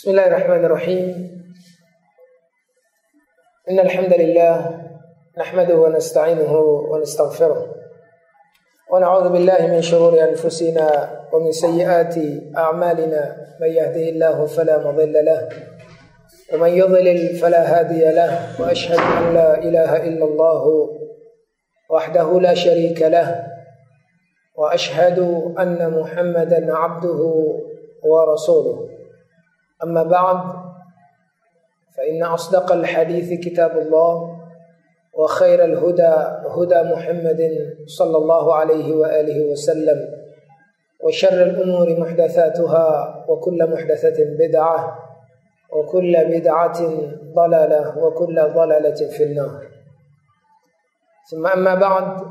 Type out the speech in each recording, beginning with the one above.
بسم الله الرحمن الرحيم إن الحمد لله نحمده ونستعينه ونستغفره ونعوذ بالله من شرور أنفسنا ومن سيئات أعمالنا من يهده الله فلا مضل له ومن يضلل فلا هادي له وأشهد أن لا إله إلا الله وحده لا شريك له وأشهد أن محمدا عبده ورسوله أما بعد فإن أصدق الحديث كتاب الله وخير الهدى هدى محمد صلى الله عليه وآله وسلم وشر الأمور محدثاتها وكل محدثة بدعة وكل بدعة ضلالة وكل ضلالة في النار ثم أما بعد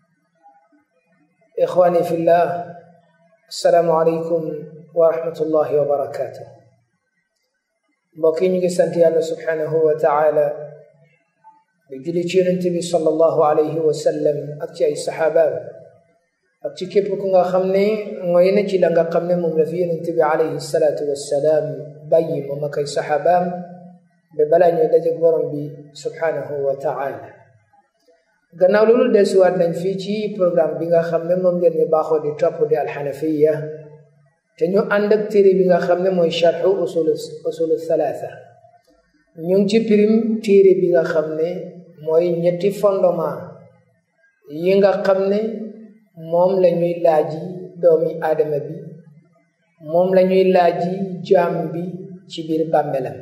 إخواني في الله السلام عليكم ورحمة الله وبركاته mbokk yi ñu ngi sant yàlla subhanahu wa taala di julli ci yonent bi sallallahu alayhi wa sallam ak ci ay saxaabaam ak ci képp ku nga xam ne mooy na ci la nga xam ne moom la fi yonent bi alayhi salaatu wassalaam bàyyi moom ak ay saxaabaam ba balaa ñoo dajeg borom bi subhanahu wa taala gannaaw loolu desuwaat nañ fii ci programme bi nga xam ne moom ngeen ñu baaxoo di topp di alxanafiya te ñu ànd ak téere bi nga xam ne mooy charxu usul usulu thalatha ñu ngi ci pirim téere bi nga xam ne mooy ñetti fondement yi nga xam ne moom la ñuy laaji doomi aadama bi moom la ñuy laaji jaam bi ci biir bàmmelam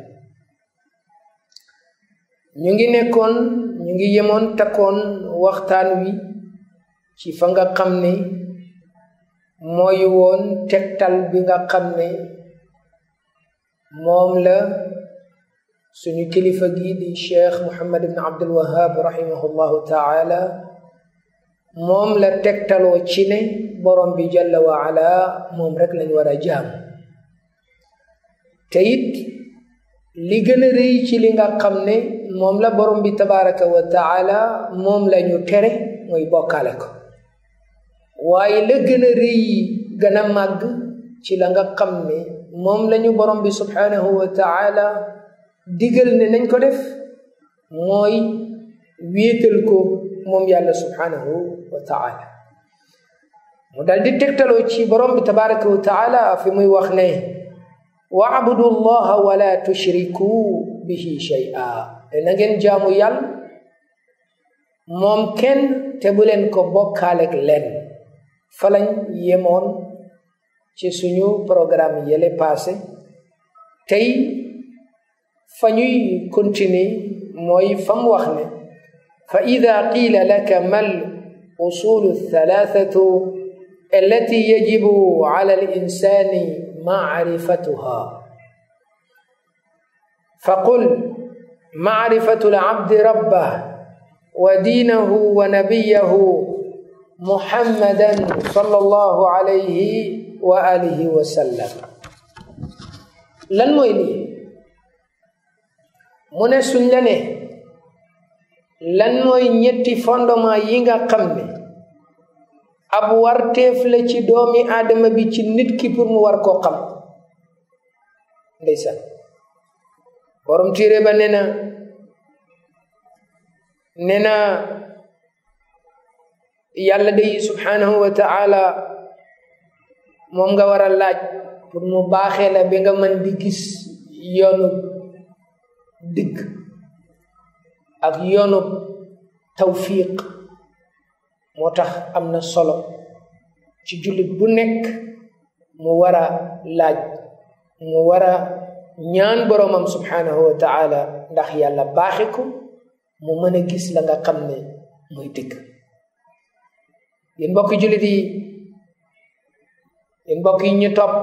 ñu ngi nekkoon ñu ngi yemoon takkoon waxtaan wi ci fa nga xam ne mooy woon tegtal bi nga xam ne moom la suñu kilifa gi di cheikh muhammad ibn abdul wahab rahimahullahu taala moom la tegtaloo ci ne borom bi jalla wa ala moom rek lañ war a jaam te it li gën a rëy ci li nga xam ne moom la borom bi tabaraka wa taala moom la ñu tere mooy bokkaale ko waaye la gën a rëy gën a màgg ci la nga xam ne moom la ñu borom bi subhanahu wa taala digal ne nañ ko def mooy wéetal ko moom yàlla subhanahu wa taala mu dal di tegtaloo ci borom bi tabaraka wa taala fi muy wax ne waabudu llaha wala tushriku bihi shay'a te na ngeen jaamu yàlla moom kenn te bu leen ko bokkaaleeg leen falañ yemoon ci suñu programme yële passé tey fa ñuy continuer mooy fam wax ne fa ida qiila laka mal usulu thalathatu allati yajibu ala al insani macrifatuha faqul macrifatu al abdi rabbah wa diinahu wa nabiyahu muhammadan sallallahu alayhi wa alihi wa sallam lan mooy lii mu ne suñ la ne lan mooy ñetti fondement yi nga xam ne ab warteef la ci doomi aadama bi ci nit ki pour mu war koo xam ndeysaan borom téere ba ne na ne na yàlla day subhanahu wa taala moom nga war a laaj pour mu baaxee la ba nga mën di gis yoonu digg ak yoonu tawfiq moo tax am na solo ci jullit bu nekk mu war a laaj mu war a ñaan boroomam subhanahu wa taala ndax yàlla baaxe ko mu mën a gis la nga xam ne muy dëgg yéen mbokki jullit yi yéen mbokk yi ñu topp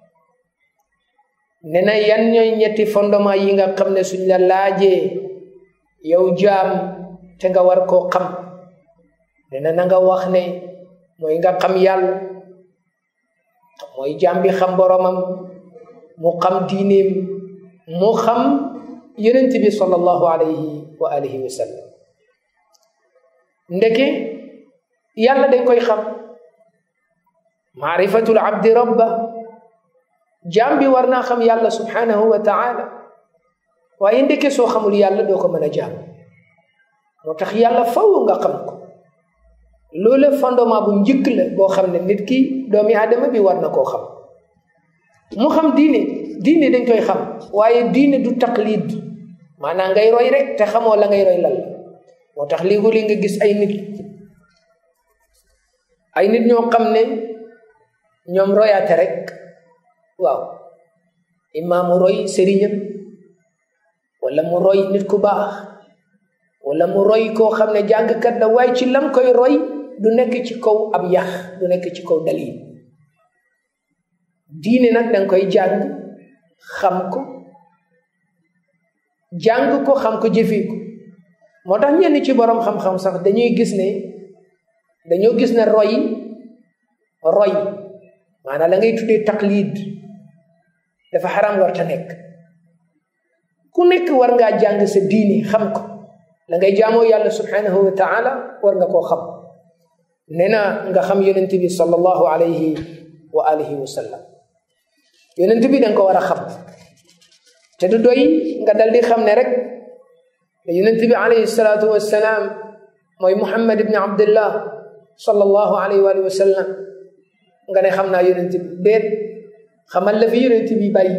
ne na yan ñooy ñetti fondement yi nga xam ne suñ la laajee yow jaam te nga war koo xam ne na na nga wax ne mooy nga xam yàlla mooy jaam bi xam boromam mu xam diineem mu xam yonent bi sallallahu alayhi wa alihi wa sallam ndeke yàlla dañ koy xam maarifatul abdi rabba jaam bi war naa xam yàlla subhanahu wa taala waaye ndeke soo xamul yàlla doo ko mën a jaam moo tax yàlla faw nga xam ko loolu fondement bu njëkk la boo xam ne nit ki doomi aadama bi war na koo xam mu xam diine diine dañ koy xam waaye diine du taqlid maanaam ngay roy rek te xamoo la ngay roy lan la moo tax léegi li nga gis ay nit ay nit ñoo xam ne ñoom royaate rek waaw imaamu roy sëriñam wala mu roy nit ku baax wala mu roy koo xam ne jàngkat la waaye ci lam koy roy du nekk ci kaw ab yax du nekk ci kaw dalil diine nag danga koy jàng xam ko jàng ko xam ko jëfee ko moo tax ñenn ci boroom xam-xam sax dañuy gis ne dañoo gis ne roy roy maanaam la ngay tuddee taqlid dafa xaram war ta nekk ku nekk war ngaa jàng sa diine xam ko la ngay jaamoo yàlla subhanahu wa taala war nga koo xam nee na nga xam yonent bi sallallahu alayhi wa alihi wa sallam yonent bi danga ko war a xam te du doy nga dal di xam ne rek yonent bi alayhi salaatu wassalaam mooy muhammad ibni abdillah sallallahu alayhi wa alihi wa sallam nga ne xam naa yonent bi déet xamal la fi yonent bi bàyyi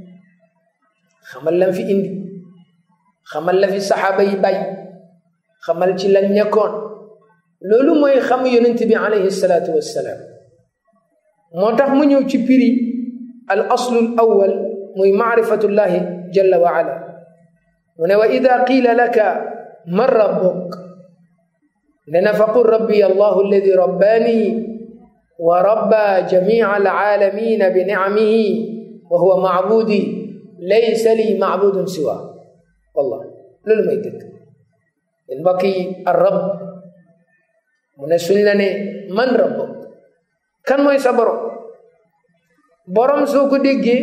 xamal lam fi indi xamal la fi saxaaba yi bàyyi xamal ci lan ñekkoon loolu mooy xam yonent bi alayhi salaatu wassalaam moo tax mu ñëw ci piri al aslu al awwal muy maarifatullahi jalla wa ala mu ne wa ida qiila laka man rabbuk ne na faqul rabbi allahu alladi rabbaani wa rabba jamica alcaalamina bi nicamihi wa huwa macbudi laysa li macbudun siwa wallah loolu may dëgg yéen mbokk yi ar rab mu ne suñ la ne man rabbuk kan mooy sa borom borom soo ko déggee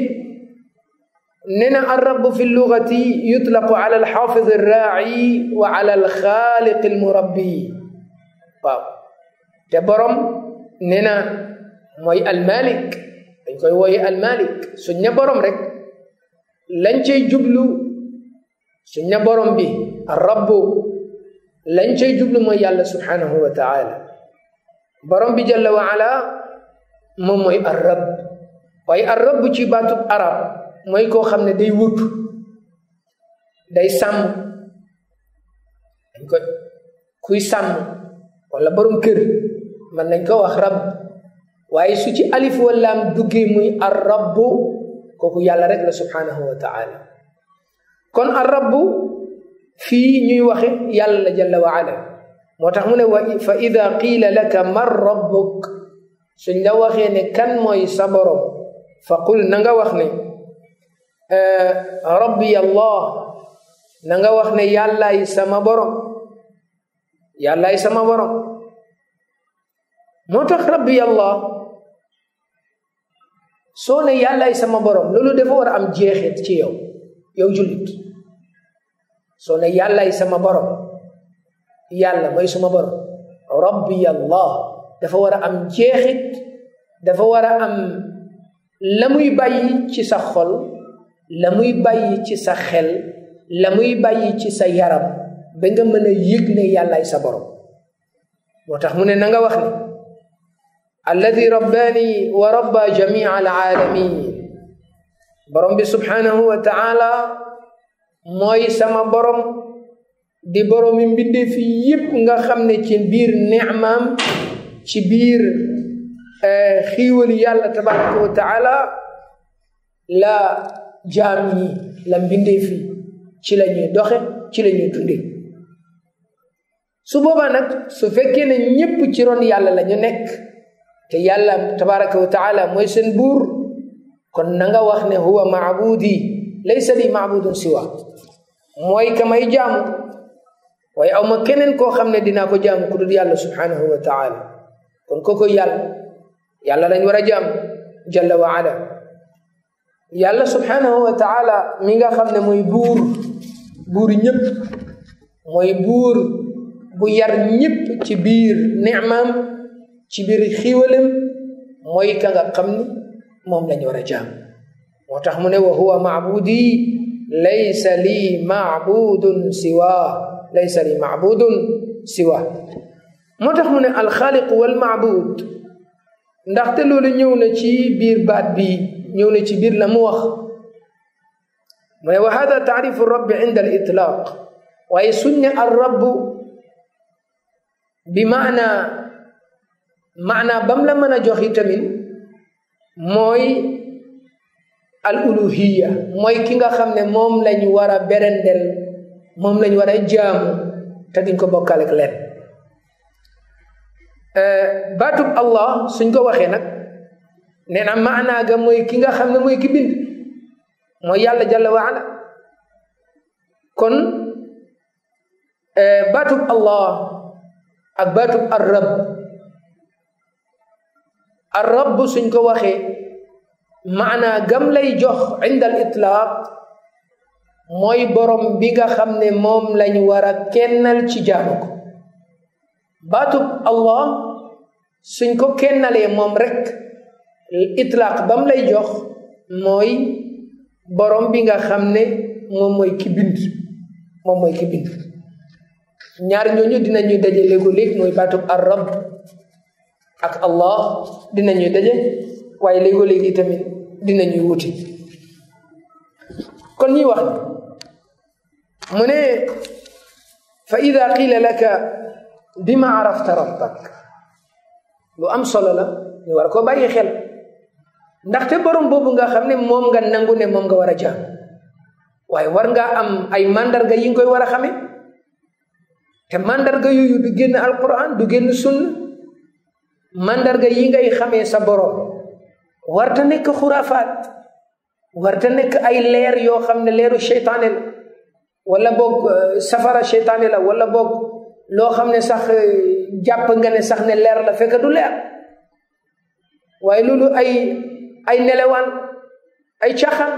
nee na arrabu fi lugati yutlaqu ala alxaafid arraaci wa ala alxaaliq almurabbi waaw te borom nee na mooy almalik dañ koy wooye almalik suñ ne borom rek lañ cay jublu suñ ne borom bi arrabu lañ cay jublu mooy yàlla subhanahu wa taala borom bi jalla wa ala moom mooy arrab waaye arrab ci baatub arab mooy koo xam ne day wut day sàmm dañ ko kuy sàmm wala borom kër man nañ ko wax rab waaye su ci alif wallaam duggee muy ar rabbu kooku yàlla rek la subhanahu wa taala kon ar rabbu fii ñuy waxe yàlla la jalla wa ala moo tax mu ne wa fa ida qiila laka man rabbuk suñ la waxee ne kan mooy sa borom fa qul na nga wax ne rabbi allah na nga wax ne yàllaay sama borom yàllaay sama borom moo tax rabbi allah soo ne yàllaay sama borom loolu dafa war a am jeexit ci yow yow jullit soo ne yàllaay sama borom yàlla mooy suma borom rabbi allah dafa war a am jeexit dafa war a am la muy bàyyi ci sa xol la muy bàyyi ci sa xel la muy bàyyi ci sa yaram ba nga mën a yëg ne yàllaay sa borom moo tax mu ne na nga wax ne alladi rabbaani wa rabba jamia alaalamin borom bi subhanahu wa taala mooy sama borom di boroomi mbindee fi yépp nga xam ne ci biir nicmaam ci biir xiiwali yàlla tabaraka wa taala la jaam yi la mbindee fi ci la ñuy doxe ci la ñuy dunde su boobaa nag su fekkee ne ñépp ci ron yàlla la ñu nekk te yàlla tabaraka wa taala mooy seen buur kon na nga wax ne huwa maabudi laysa li maabudun siwa mooy ka may jaamu waaye aw ma keneen koo xam ne dinaa ko jaamu ku dul yàlla subhanahu wa taala kon koko yàlla yàlla lañ war a jaam jalla wa ala yàlla subhanahu wa taala mi nga xam ne mooy buur buur ñëpp mooy buur bu yar ñëpp ci biir nicmaam ci biir xiiwalam mooy ka nga xam ni moom lañ war a jaam moo tax mu ne wa huwa maabudi laysa li maabudun siwa laysa li maabudun siwa moo tax mu ne alxaaliqu wal maabud ndaxte loolu ñëw na ci biir baat bi ñëw na ci biir la mu wax mu ne wa hada taarifu rabbi inda al itlaq waaye suñ ne al rabbu bi maana maana bam la mën a jox itamit mooy al uluhiya mooy ki nga xam ne moom lañ war a berendel moom lañ war a jaamu te duñ ko bokkal ak leen baatub allah suñ ko waxee nag nee na maanaa ga mooy ki nga xam ne mooy ki bind mooy yàlla jalla wa ala kon baatub allah ak baatub arrab arrab suñ ko waxee maanaa gam lay jox inda al itlaaq mooy borom bi nga xam ne moom lañ war a kennal ci jaamu ko baatub allah suñ ko kennalee moom rek itlaaq bam lay jox mooy borom bi nga xam ne moom mooy ki bind moom mooy ki bind ñaar ñooñu dinañu daje léego-léeg mooy baatub arrab ak allah dinañu daje waaye léego-léegi tamit dinañuy wuti kon ñuy wax mu ne fa ida qila laka bima arafta rabbak lu am solo la ñu war ko bàyyi xel ndaxte borom boobu nga xam ne moom nga nangu ne moom nga war a jaam waaye war ngaa am ay mandarga yi nga koy war a xame te mandarga yooyu du génn alquran du génn sunna mandarga yi ngay xamee sa borom warta nekk xuraafaat warta nekk ay leer yoo xam ne leeru seytaane la wala boog safara seytaane la wala boog loo xam ne sax jàpp nga ne sax ne leer la fekk du leer waaye loolu ay ay nelewaan ay caaxaan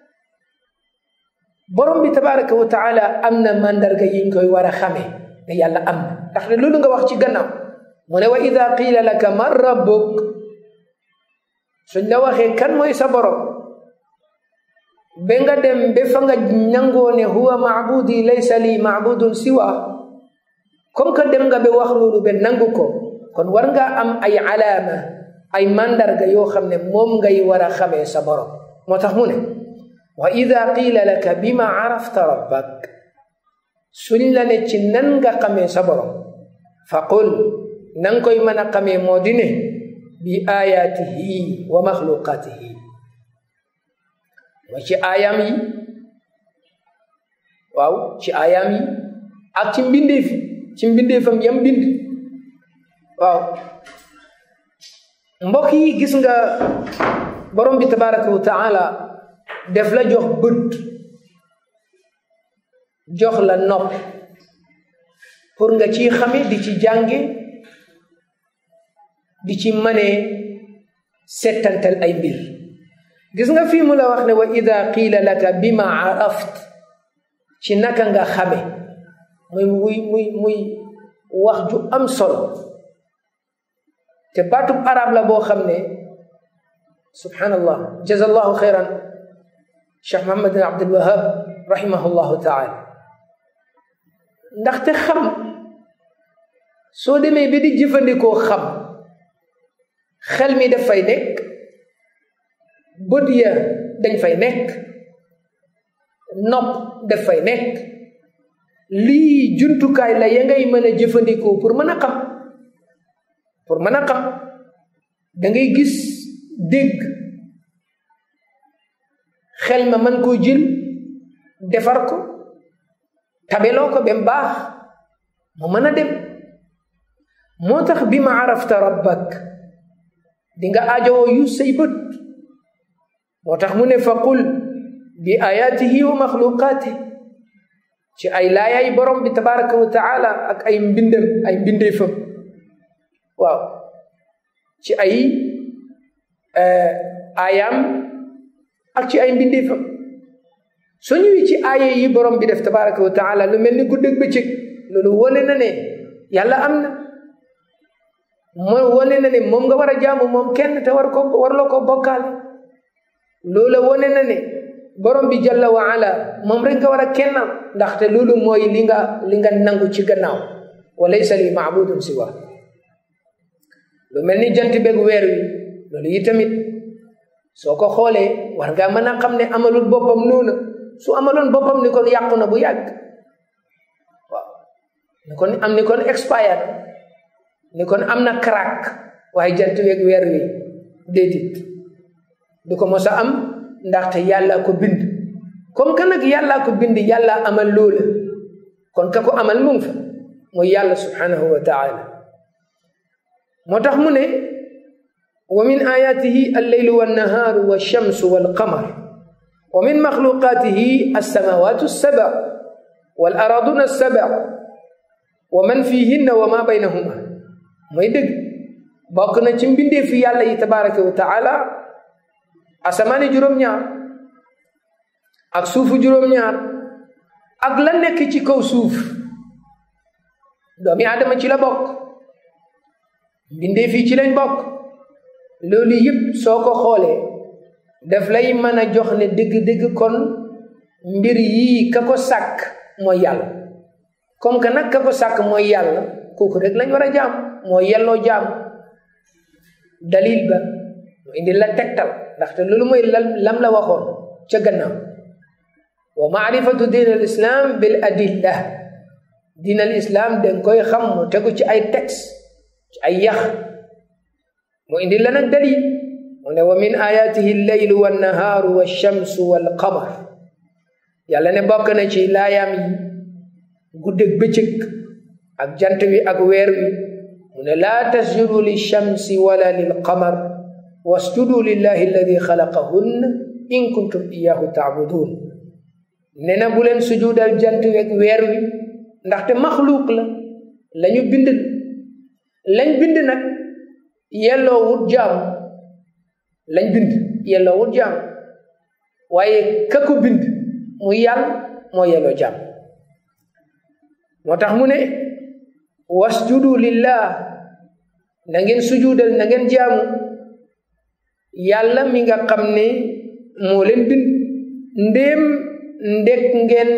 borom bi tabaraka wa taala am na mandarga yiñ koy war a xamee ne yàlla am na ndax ne loolu nga wax ci gannaaw mu ne wa ida qiila laka man rabbuk suñ la waxee kan mooy sa borom ba nga dem ba fa nga nangoo ne huwa maabudi laysa li maabudun siwa comme que dem nga ba wax loolu ba nangu ko kon war nga am ay alaama ay mandarga yoo xam ne moom ngay war a xamee sa borom moo tax mu ne wa ida qiila laka bima arafta rabbak suñ la ne ci nan nga xamee sa borom fa qul nan koy mën a xamee moo di ne bi ayaatihi wa maxluqaatihi mooy ci aayaam yi waaw ci aayaam yi ak ci mbindeef ci mbindeefam yam bind waaw mbokk yi gis nga borom bi tabaraka wa taala def la jox bët jox la nopp pour nga ciy xame di ci jànge di ci mënee settantal ay mbir gis nga fii mu la wax ne wa ida qiila laka bima araft ci naka nga xame muy muy muy muy wax ju am solo te baatub arab la boo xam ne subhanallah jazallahu xayran cheikh mohamad bin abdul wahab rahimahullahu taala ndaxte xam soo demee bi di jëfandikoo xam xel mi daf fay nekk bët ya dañ fay nekk nopp daf fay nekk lii jumtukaay la ya ngay mën a jëfandikoo pour mën a xam pour mën a xam da ngay gis dégg xel ma mën koo jël defar ko tabeloo ko ba mu baax mu mën a dem moo tax bi ma arafta rabbak di nga aajowoo yu say bët moo tax mu ne fa qul bi ayaatihi wa maxluqaati ci ay laayaay borom bi tabaraka wa taala ak ay mbindam ay mbindeefam waaw ci ay aayaam ak ci ay mbindeefam soo ñëwee ci aaya yi borom bi def tabaraka wa taala lu mel ni guddeeg bëccëg loolu wane na ne yàlla am na mooy wane na ne moom nga war a jaamu moom kenn te war ko warloo ko bokkaale loola wone na ne borom bi jalla wa ala moom rek nga war a kennal ndaxte loolu mooy li nga li nga nangu ci gannaaw wa laysa li maabudun siwa lu mel ni jant beeg weer wi loolu yi tamit soo ko xoolee war ngaa mën a xam ne amalul boppam noonu su amaloon boppam ni kon yàqu na bu yàgg waaw ni kon am ni kon expired ni kon am na crack waaye jant beeg weer wi déedéet du ko mos a am ndaxte yàlla ko bind comme que nag yàllaa ko bind yàlla amal loola kon ka ko amal mu ngi fa mooy yàlla subhanahu wa taala moo tax mu ne wa min ayatihi alleylu wannahaaru walchamsu walqamar wa min maxluqatihi alsamawatu alsaba walaraduna alsaba wa man fihinna wa ma baynahuma mooy dëgg bokk na ci mbindee fi yàlla yi tabaraka wa taala asamaani juróom-ñaar ak suufu juróom-ñaar ak la nekk ci kaw suuf doomi aadama ci la bokk mbindee fii ci lañ bokk loolu yëpp soo ko xoolee daf lay mën a jox ne dëgg-dëgg kon mbir yii ka ko sàkk mooy yàlla comme que nag ka ko sàkk mooy yàlla kooku rek lañ war a jaam mooy yelloo jaam dalil ba mu indi la tegtal ndaxte loolu mooy lam la waxoon ca gannaaw wa maarifatu diin al islam bil adilla diin al islam danga koy xam mu tegu ci ay texte ci ay yax mu indi la nag dalil mu ne wa min ayatihi alleylu wannahaaru walchamsu walqamar yàlla ne bokk na ci laayaam yi guddeeg bëccëg ak jant wi ak weer wi mu ne laa tasjudu lilchamsi wala lilqamar wasjudu lillahi alladi xalaqahunna in kuntum iyahu taabudun ne na bu leen sujudal jant wi ak weer wi ndaxte maxluuq la lañu bind lañ bind nag yelloo wut jaam lañ bind yelloo wut jaam waaye ka ko bind muy yàlla moo yelloo jaam moo tax mu ne wasjudu lillah na ngeen sujudal na ngeen jaamu yàlla mi nga xam ne moo leen bind ndéem ndek ngeen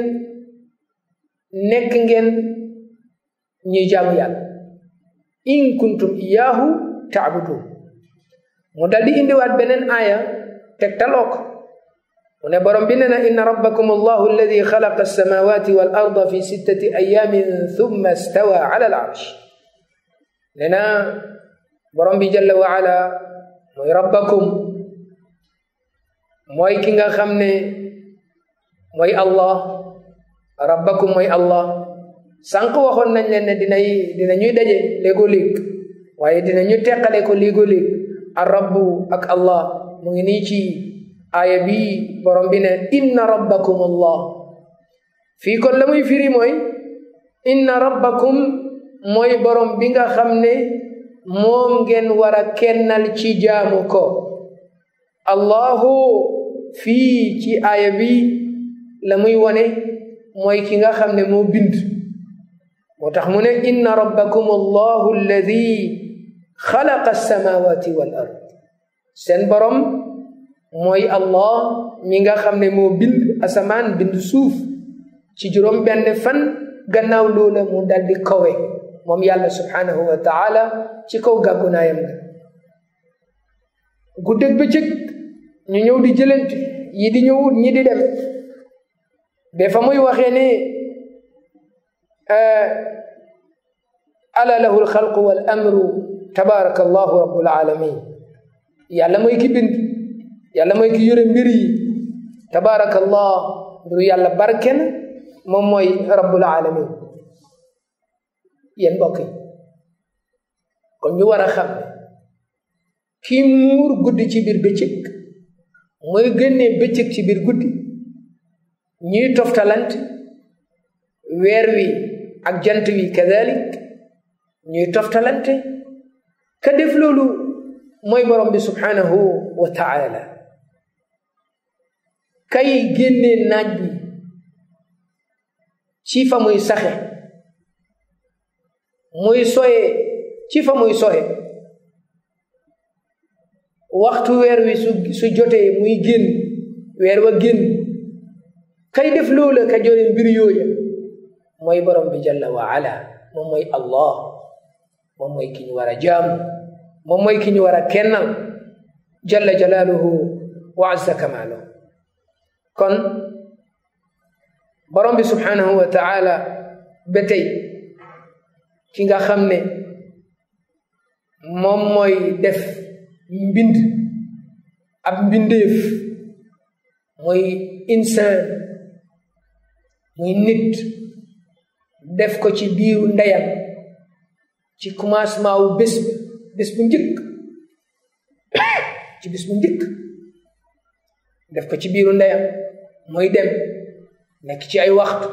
nekk ngeen ñuy jaamu yàlla in kuntum iyaahu taabudun mu dal di indiwaat beneen aaya tegtaloo ko mu ne borom bi ne na inna rabbakum allahu alladi xalaqa alsamawati wal arda fi sittati ayamin thumma stawa ala al arsh ne na borom bi jalla wa ala mooy rabbakum mooy ki nga xam ne mooy allah rabbakum mooy allah sànq waxoon nañ leen ne dinay dina ñuy daje léegoo léeg waaye dina ñu teqale ko léegoo léeg ar rabbu ak allah mu ngi nii ci aaya bi borom bi ne inna rabbakum allah fii kon la muy firi mooy inna rabbakum mooy borom bi nga xam ne moom ngeen war a kennal ci jaamu ko allahu fii ci aaya bi la muy wone mooy ki nga xam ne moo bind moo tax mu ne inna rabbakum allahu alladi xalaqa alsamawati wal ard seen borom mooy allah mi nga xam ne moo bind asamaan bind suuf ci juróom benn fan gannaaw loola mu daldi kawe moom yàlla subhanahu wa taala ci kaw gàggunaayam ga guddeeg bëccëg ñu ñëw di jëlante yi di ñëwut ñi di dem ba fa muy waxee ne ala lahu alxalqu wal amru tabaraka allahu rabbul alamin yàlla mooy ki bind yàlla mooy ki yore mbir yi tabaraka allah mbiru yàlla barke na moom mooy rabbul alamin yéen mbokk yi kon ñu war a xam ne kii muur guddi ci biir bëccëg mooy génnee bëccëg ci biir guddi ñuy toftalante weer wi ak jant wi kadalik ñuy toftalante ka def loolu mooy borom bi subhanahu wa taala kay génnee naaj bi ci fa muy saxe muy soye ci fa muy soye waxtu weer wi su su jotee muy génn weer wa génn kay def loola ka jore mbir yooya mooy borom bi jalla wa ala moom mooy allah moom mooy ki ñu war a jaamu moom mooy ki ñu war a kennal jalla jalaaluhu wa azza kamaaluhu kon borom bi subhanahu wa taala ba tey ki nga xam ne moom mooy def mbind ab mbindeef muy insaan muy nit def ko ci biiru ndeyam ci commencement wu bés bés bu njëkk ci bés bu njëkk def ko ci biiru ndeyam muy dem nekk ci ay waxtu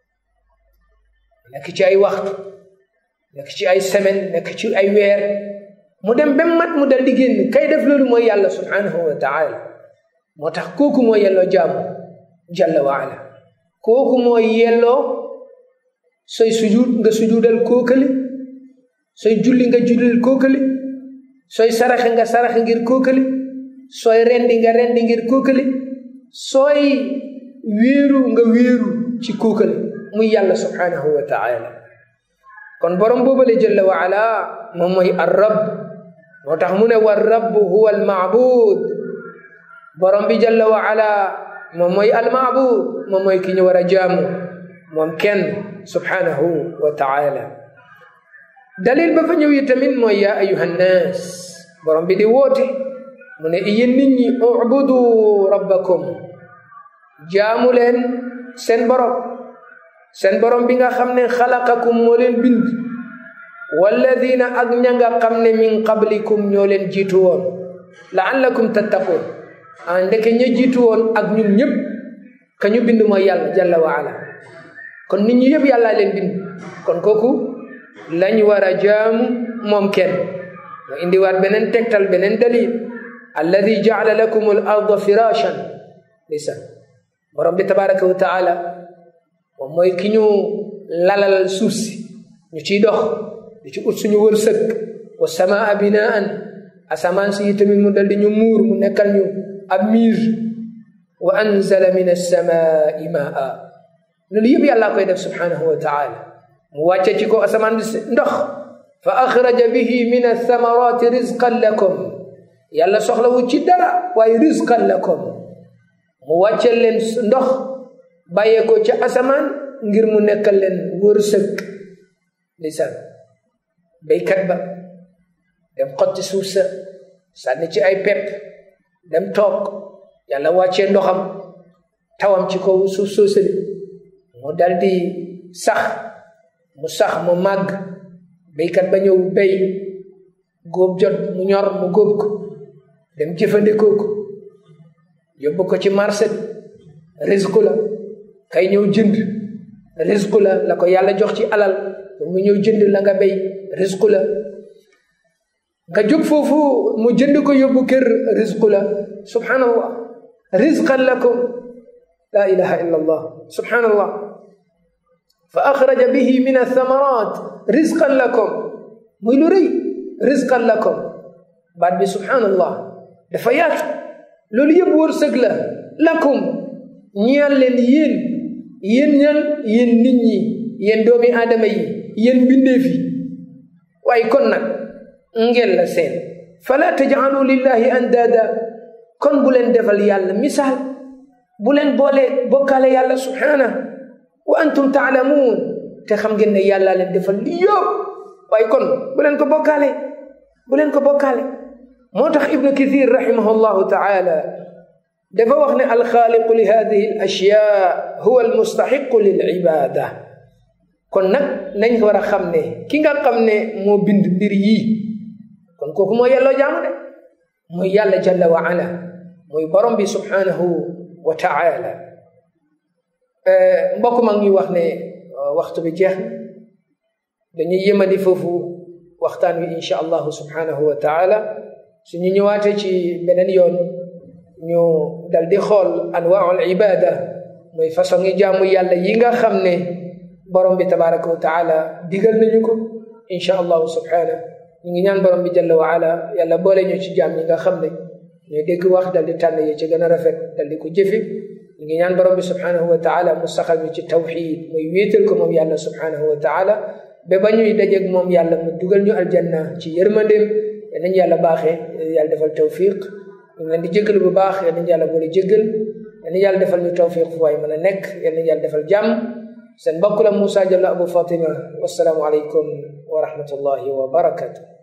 nekk ci ay waxtu nekk ci ay semaine nekk ci ay weer mu dem ba mat mu dal di génn kay def loolu mooy yàlla subhanahu wa taala moo tax kooku mooy yelloo jaamu jalla wa ala kooku mooy yelloo sooy sujud nga sujudal kookali sooy julli nga jullil kookali sooy saraxe nga saraxe ngir kookali sooy rendi nga rendi ngir kookali sooy wéeru nga wéeru ci kookali muy yàlla subhanahu wa taala kon borom boobale jalla wa ala moom mooy ar rabb moo tax mu ne war rabb huwa al maabud borom bi jalla wa ala moom mooy al maabud moom mooy ki ñu war a jaamu moom kenn subhanahu wa taala dalil ba fa ñëw yi tamit mooy yaa ayuha nnaas borom bi di woote mu ne yéen nit ñi ubudu rabbakum jaamu leen seen borom seen borom bi nga xam ne xalaqakum moo leen bind walladina ak ña nga xam ne min qablikum ñoo leen jiitu woon laallakum tattaqun a ndeke ña jiitu woon ak ñun ñëpp ka ñu bind mooy yàlla jalla wa ala kon nit ñi yëpp yàllaa leen bind kon kooku lañ war a jaamu moom kenn mu indiwaat beneen tegtal beneen dalil alladi jaala lakum al arda firashan lisan borom bi tabaraka wa taala moom mooy ki ñu lalal suuf si ñu ciy dox di ci ut suñu wërsëg wa samaa binaan asamaan si tamit mu dal di ñu muur mu nekkal ñu ab miir wa anzala min alsamaai maa loolu yëpp yàllaa koy def subhanahu wa taala mu wàcce ci ko asamaan bi ndox fa axraja bihi min althamarati rizqan lakum yàlla soxlawu ci dara waaye rizqan lakum mu wàcce leen ndox bàyyee ko ca asamaan ngir mu nekkal leen wërsëg lisaan béykat ba dem xotti suuf sa sànni ci ay pepp dem toog yàlla wàccee ndoxam tawam ci kaw suuf soosali mu dal di sax mu sax mu màgg béykat ba ñëw béy góob jot mu ñor mu góob ko dem jëfandikoo ko yóbbu ko ci marché risque la kay ñëw jënd risque la la ko yàlla jox ci alal mu ñëw jënd la nga béy risque la nga jóg foofu mu jënd ko yóbbu kër risque la subhanallah rizqan lakum la ilaha illa allah subhanallah fa axraja bihi min athamarat rizqan lakum muy lu rëy rizqan lakum baat bi subhanallah dafa yaatu loolu yëpp wërsëg la lakum ñeel leen yéen yéen ñan yéen nit ñi yéen doomi aadama yi yéen mbindeef yi waaye kon nag ngeen la seen fala tajcalu lillahi andaada kon bu leen defal yàlla misaal bu leen boole bokkaale yàlla subhaana wa antum taalamuun te xam ngeen ne yàlla leen defal li yëpp waaye kon bu leen ko bokkaale bu leen ko bokkaale moo tax ibnu kathir rahimahu llahu taala dafa wax ne alxaaliqu li hadihi al ashyaa huwa almustaxiqu lil ibaada kon nag nañ war a xam ne ki nga xam ne moo bind mbir yii kon kooku moo yelloo jaamu de mooy yàlla jalla wa ala mooy borom bi subhanahu wa taala mbokk mag ñuy wax ne waxtu bi jeex dañuy yëmadi foofu waxtaan wi insha allahu subhanahu wa taala suñu ñëwaatee ci beneen yoon ñu dal di xool anwaul ibada mooy façon yi jaamu yàlla yi nga xam ne borom bi tabaraka wa taala digal nañu ko insha allahu subhanahu ñu ngi ñaan borom bi jalla wa ala yàlla boole ñu ci jaam ñi nga xam ne ñooy dégg wax dal di tànn yi ci gën a rafet dal di ko jëfe ñu ngi ñaan borom bi subhanahu wa taala mu saxal ñu ci tawxid muy wéetal ko moom yàlla subhanahu wa taala ba ba ñuy dajeeg moom yàlla mu dugal ñu aljanna ci yërmandeem yal nañu yàlla baaxee yàlla defal tawfiq ñu ngi leen di jégalu bu baax yal nañu yàlla boole jégal yal nañu yàlla defal ñu tawfiq fu waay mën a nekk yal nañu yàlla defal jàmm seen mbokk la Moussa Diallo Abou Fatima wasalaamu aleykum wa rahmatullahi wa barakatuh